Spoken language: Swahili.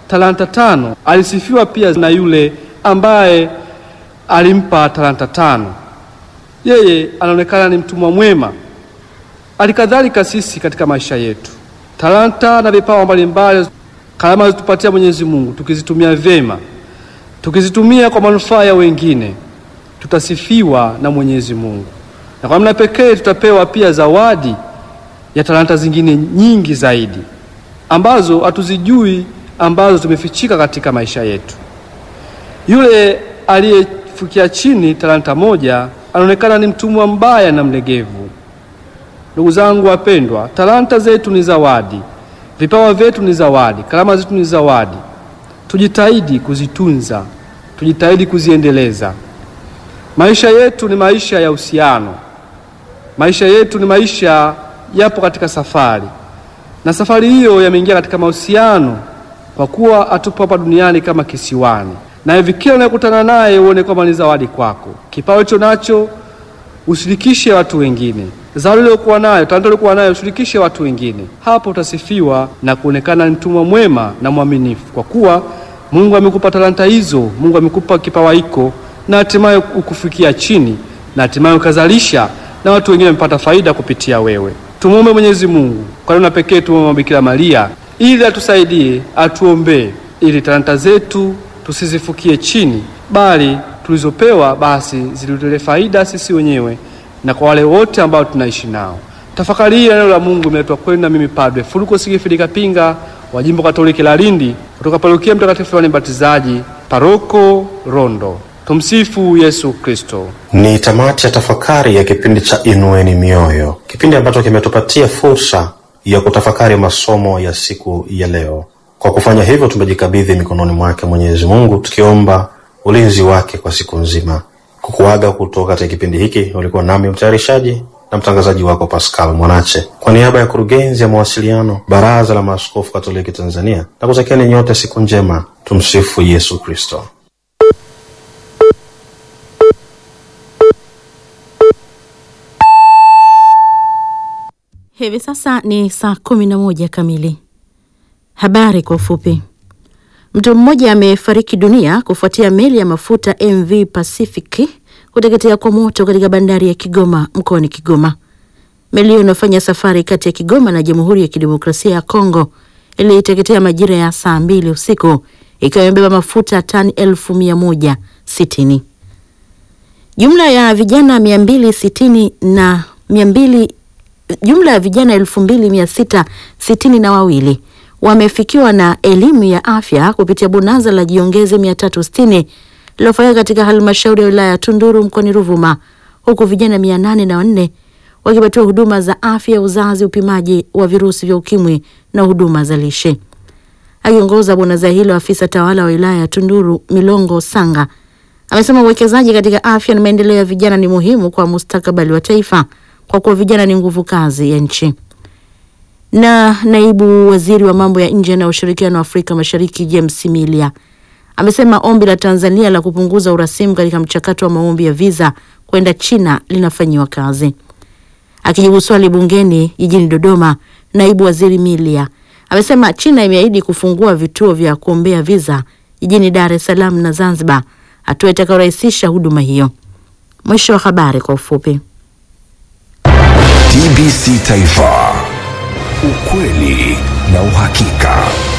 talanta tano alisifiwa pia na yule ambaye alimpa talanta tano. Yeye anaonekana ni mtumwa mwema. Alikadhalika sisi katika maisha yetu, talanta na vipawa mbalimbali, karama zitupatia Mwenyezi Mungu, tukizitumia vyema, tukizitumia kwa manufaa ya wengine, tutasifiwa na Mwenyezi Mungu, na kwa namna pekee tutapewa pia zawadi ya talanta zingine nyingi zaidi ambazo hatuzijui, ambazo tumefichika katika maisha yetu. Yule aliyefikia chini talanta moja anaonekana ni mtumwa mbaya na mlegevu. Ndugu zangu wapendwa, talanta zetu ni zawadi, vipawa vyetu ni zawadi, karama zetu ni zawadi. Tujitahidi kuzitunza, tujitahidi kuziendeleza. Maisha yetu ni maisha ya uhusiano, maisha yetu ni maisha yapo katika safari, na safari hiyo yameingia katika mahusiano, kwa kuwa hatupo hapa duniani kama kisiwani na hivi kila unayekutana naye uone kwamba ni zawadi kwako. Kipawa hicho nacho ushirikishe watu wengine, zawadi uliokuwa nayo, talanta uliokuwa nayo ushirikishe watu wengine. Hapo utasifiwa na kuonekana ni mtumwa mwema na mwaminifu, kwa kuwa Mungu amekupa talanta hizo, Mungu amekupa kipawa hiko, na hatimaye ukufikia chini, na hatimaye ukazalisha na watu wengine wamepata faida kupitia wewe. Tumuombe Mwenyezi Mungu kwa namna pekee, tumuombe Bikira Maria ili atusaidie, atuombee ili talanta zetu tusizifukie chini, bali tulizopewa basi zilitule faida sisi wenyewe na kwa wale wote ambao tunaishi nao. Tafakari hii ya neno la Mungu imeletwa kwenu na mimi Padre Fuluko Sigifilika Pinga wa Jimbo Katoliki la Lindi kutoka Parokia Mtakatifu Yohane Mbatizaji, Paroko Rondo. Tumsifu Yesu Kristo. Ni tamati ya tafakari ya kipindi cha Inueni Mioyo, kipindi ambacho kimetupatia fursa ya kutafakari masomo ya siku ya leo. Kwa kufanya hivyo, tumejikabidhi mikononi mwake Mwenyezi Mungu, tukiomba ulinzi wake kwa siku nzima. Kukuaga kutoka katika kipindi hiki, ulikuwa nami mtayarishaji na mtangazaji wako Pascal Mwanache, kwa niaba ya kurugenzi ya mawasiliano Baraza la Maaskofu Katoliki Tanzania, na kutakieni nyote siku njema. Tumsifu Yesu Kristo. Hivi sasa ni saa kumi na moja kamili. Habari kwa ufupi. Mtu mmoja amefariki dunia kufuatia meli ya mafuta MV Pacific kuteketea kwa moto katika bandari ya Kigoma mkoani Kigoma. Meli hiyo inafanya safari kati ya Kigoma na Jamhuri ya Kidemokrasia ya Kongo iliteketea majira ya saa mbili usiku ikiwa imebeba mafuta tani elfu mia moja sitini. Jumla ya vijana mia mbili sitini na mia mbili jumla ya vijana elfu mbili mia sita sitini na wawili wamefikiwa na elimu ya afya kupitia bonanza la jiongeze mia tatu sitini lilofanyika katika halmashauri ya wilaya ya Tunduru mkoani Ruvuma, huku vijana mia nane na wanne wakipatiwa huduma za afya ya uzazi, upimaji wa virusi vya ukimwi na huduma za lishe. Akiongoza bonanza hilo, afisa tawala wa wilaya ya Tunduru Milongo Sanga amesema uwekezaji katika afya na maendeleo ya vijana ni muhimu kwa mustakabali wa taifa kwa kuwa vijana ni nguvu kazi ya nchi. Na naibu waziri wa mambo ya nje na ushirikiano wa Afrika Mashariki James Milia amesema ombi la Tanzania la kupunguza urasimu katika mchakato wa maombi ya visa kwenda China linafanyiwa kazi. Akijibu swali bungeni jijini Dodoma, naibu waziri Milia amesema China imeahidi kufungua vituo vya kuombea visa jijini Dar es Salaam na Zanzibar, hatua itakayorahisisha huduma hiyo. Mwisho wa habari kwa ufupi. TBC Taifa, ukweli na uhakika.